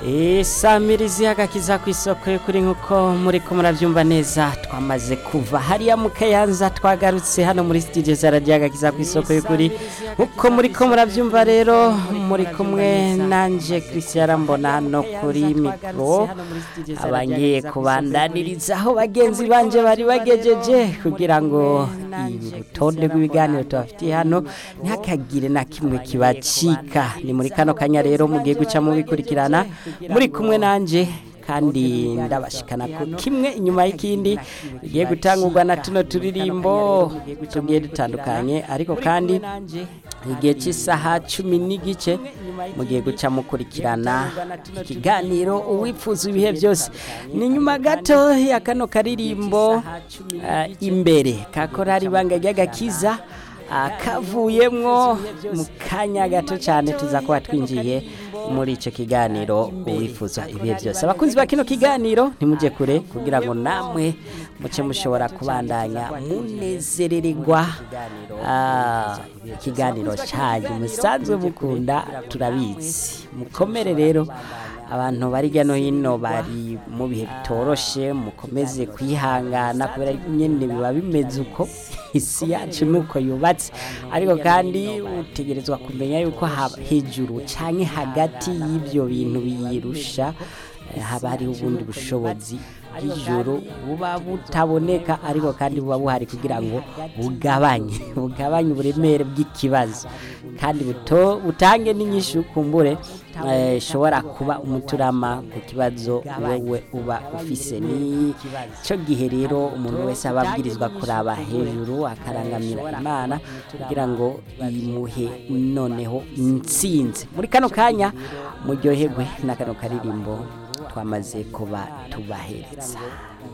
isamirizi y'agakiza ku isoko y'ukuri nk'uko muri ko murabyumva neza twamaze kuva hariya mu kayanza twagarutse hano muri studio za radiyo agakiza ku isoko y'ukuri nk'uko muri ko murabyumva rero muri kumwe nanje christian mbona hano kuri mikoro abangiye kubandaniriza aho bagenzi banje bari bagejeje kugira ngo urutonde rw'ibiganiro tubafitiye hano ntihakagire na kimwe kibacika ni muri kano kanya rero mugiye guca mubikurikirana muri kumwe nanje kandi ndabashikana ko kimwe inyuma y'ikindi bigiye gutangurwa na tuno turirimbo tugiye dutandukanye ariko kandi igihe cy'isaha cumi n'igice mugiye guca mukurikirana ikiganiro uwifuza ibihe byose ni nyuma gato ya kano karirimbo uh, imbere kakorari ibanga ry'agakiza kavuyemwo mu kanya gato cyane tuza kuba twinjiye muri icyo kiganiro uwifuza ibihe byose abakunzi ba kino kiganiro ntimujye kure kugira ngo namwe muce mushobora kubandanya munezerererwa ikiganiro cyanyu musanzwe mukunda turabizi mukomere rero abantu bari hirya no hino bari mu bihe bitoroshe mukomeze kwihangana kubera nyine biba bimeze uko isi yacu nuko yubatse ariko kandi utegerezwa kumenya yuko hejuru cyangwa hagati y'ibyo bintu biyirusha haba hariho ubundi bushobozi bw'ijoro buba butaboneka ariko kandi buba buhari kugira ngo bugabanye bugabanye uburemere bw'ikibazo kandi butange n'inyinshi kumbure ishobora kuba umuturama ku kibazo wowe uba ufise ni cyo gihe rero umuntu wese aba abwirizwa kuraba hejuru akarangamira imana kugira ngo imuhe noneho insinzi muri kano kanya muryoherwe na kano karirimbo twamaze kuba tubahereza